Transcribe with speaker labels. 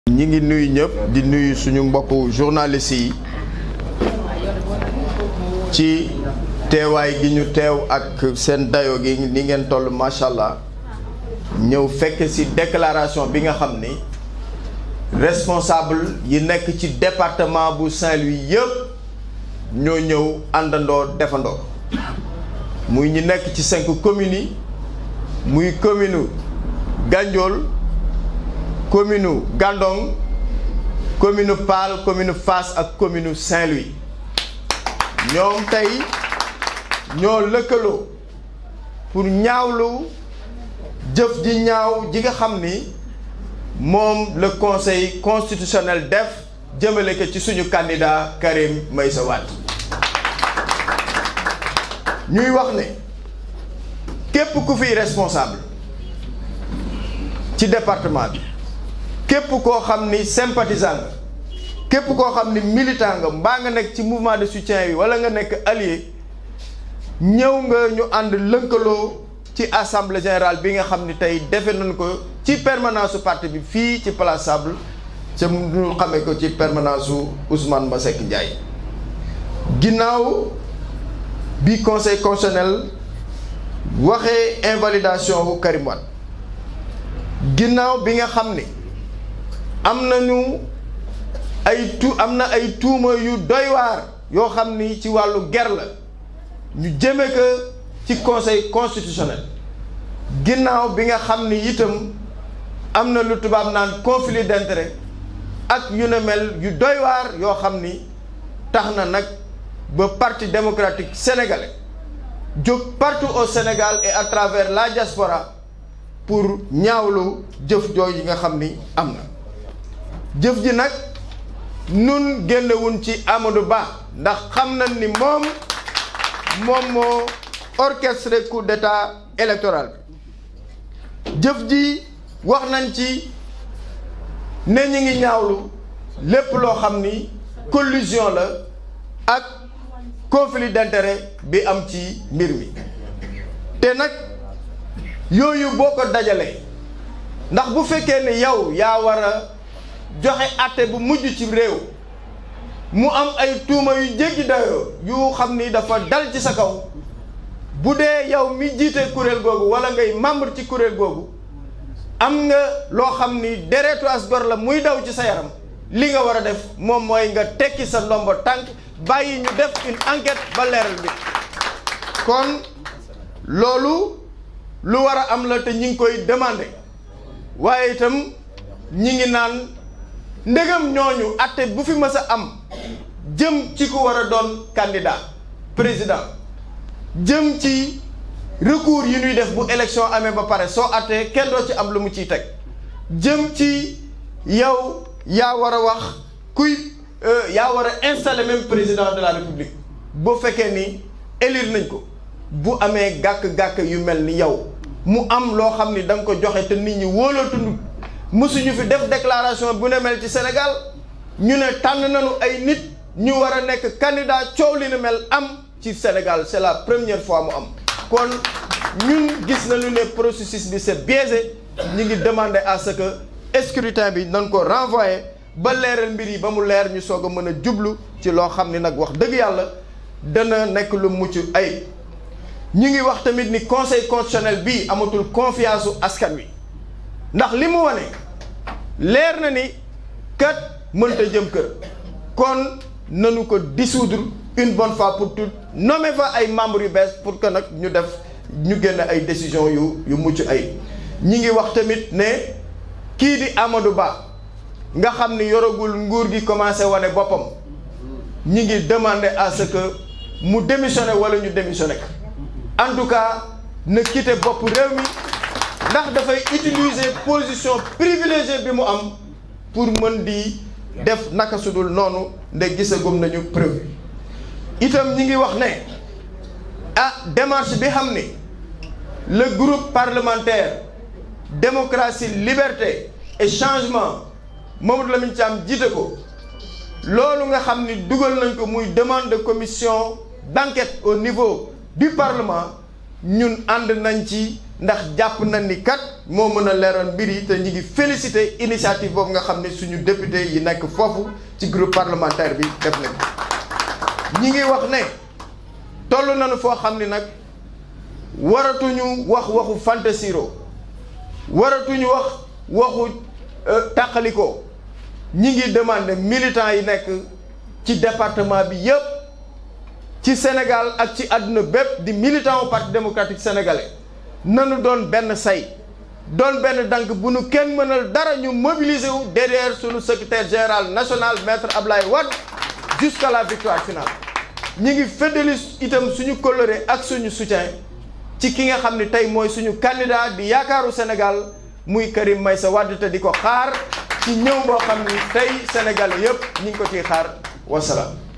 Speaker 1: ñi ngi nuyu ñëpp di nuyu suñu mbokku journalistes yi ci teewaay gi ñu teew ak seen dayo gi ni ngeen toll macha allah ñëw fekk ci déclaration bi nga xam ni responsable yi nekk ci département bu Saint-Louis yëpp ñoo ñëw àndandoo defandoo muy ñi nekk ci cinq communes yi muy commune Gandiol commune Gandon commune Paal commune Fass ak commune Saint-Louis ñoom tey ñoo lëkkaloo pour ñaawlu jëf ji ñaaw ji nga xam ni moom le conseil constitutionnel def jëmale ko ci suñu candidat Karim Meïssa Wade ñuy wax ne képp ku fiy responsable ci département bi képp koo xam ni sympathisant nga képp koo xam ni militant nga mbaa nga nekk ci mouvement de soutien bi wala nga nekk allié ñëw nga ñu ànd lënkaloo ci assemblée générale bi nga xam ni tey defe nañ ko ci permanence su parti bi fii ci place Sable ca ñu xamee ko ci permanence su Ousmane Masseck Ndiaye ginnaaw bi conseil constitutionnel waxee invalidation wu Karim Wade ginnaaw bi nga xam ni am nañu ay tu am na ay tuuma yu doy waar yoo xam ni ci wàllu ger la ñu jëme ko ci conseil constitutionnel ginnaaw bi nga xam ni itam am na lu tubaab naan conflit d'intérêt ak yu ne mel yu doy waar yoo xam ni tax na nag ba parti démocratique sénégalais jóg partout au Sénégal et à travers la diaspora pour ñaawlu jëf jooy yi nga xam ni am na jëf ji nag nun génnewuñ ci Amadou Ba ndax xam nañ ni moom moom moo orchestré coup d'état électoral bi jëf ji wax nañ ci ne ñi ngi ñaawlu lépp loo xam ni collusion la ak conflit d'intérêt bi am ci mbir mi te nag yooyu boo ko dajalee ndax bu fekkee ne yow yaa war a joxe àtte bu mujj ci réew mu am ay tuuma yu jéggi dayoo yu xam ni dafa dal ci sa kaw bu dee yow mi jiite kuréel googu wala ngay membre ci kuréel googu am nga loo xam ni deretu as gor la muy daw ci sa yaram li nga war a def moom mooy nga tekki sa ndombo tànk bàyyi ñu def une enquête ba leeral bi kon loolu lu war a am la te ñi ngi koy demander waaye itam ñi ngi naan ndegam ñooñu atte bu fi mës a am jëm ci ku war a doon candidat président jëm ci recours yi ñuy def bu élection amee ba pare soo attee kenn doo ci am lu mu ciy teg jëm ci yow yaa war a wax kuy yaa war a installer même président de la république boo fekkee ni élire nañ ko bu amee gàkk-gàkk yu mel ni yow mu am loo xam ni da nga ko joxe te nit ñi wóolootundu mësuñu fi def déclaration bu ne mel ci Sénégal ñu ne tànn nañu ay nit ñu war a nekk candidat coow li ne mel am ci Sénégal c'est la première fois mu am kon ñun gis nañu ne processus bi c'est biaisé ñu ngi demander à ce que scrutin bi nañ ko renvoyer ba leeral mbir yi ba mu leer ñu soog a mën a jublu ci loo xam ni nag wax dëgg yàlla dana nekk lu mucc ay ñu ngi wax tamit ni conseil constitutionnel bii amatul confiance u askan wi ndax li mu wane leer na ni kat mënta jëm kër kon nanu ko dissoudre une bonne fois pour toutes nommer fa ay membres yu bees pour que nag ñu def ñu génn ay décisions yu yu mucc ay ñi ngi wax tamit ne kii di Amadou Ba nga xam ni yoragul nguur gi commencé wane boppam ñi ngi demander à ce que mu démissionné wala ñu démissionné ko en tout cas na quitter bopp réew mi ndax dafay utiliser position privilégiée bi mu am pour mën di def naka sudul noonu nde gisagum nañu preuve itam ñi ngi wax ne ah démarche bi xam ni le groupe parlementaire démocratie liberté et changement Mamadou Lamine Thiam jiite ko loolu nga xam ni dugal nañ ko muy demande de commission d'enquête au niveau du parlement ñun ànd nañ ci ndax jàpp nañ ni kat moo mën a leeral mbir yi te ñu ngi félicité initiative boobu nga xam ne suñu député yi nekk foofu ci groupe parlementaire bi def nañ ñi ngi wax ne toll nañu foo xam ni nag waratuñu wax waxu fantasiro waratuñu wax waxu tàqalikoo ñi ngi demandé militants yi nekk ci département bi yépp ci Sénégal ak ci àdduna bépp di militant au parti démocratique sénégalais nanu doon benn say doon benn dank bu nu kenn mënal dara ñu mobiliser wu derrière sunu secrétaire général national maître Ablaye Wade jusqu'à la victoire finale ñi ngi feddali itam suñu coloré ak suñu soutien ci ki nga xam ne tey mooy suñu candidat di yaakaaru Sénégal muy Karim Meïssa Wade te di ko xaar ci ñëw boo xam ni tey Sénégal yépp ñi ngi ko ciy xaar wasalaam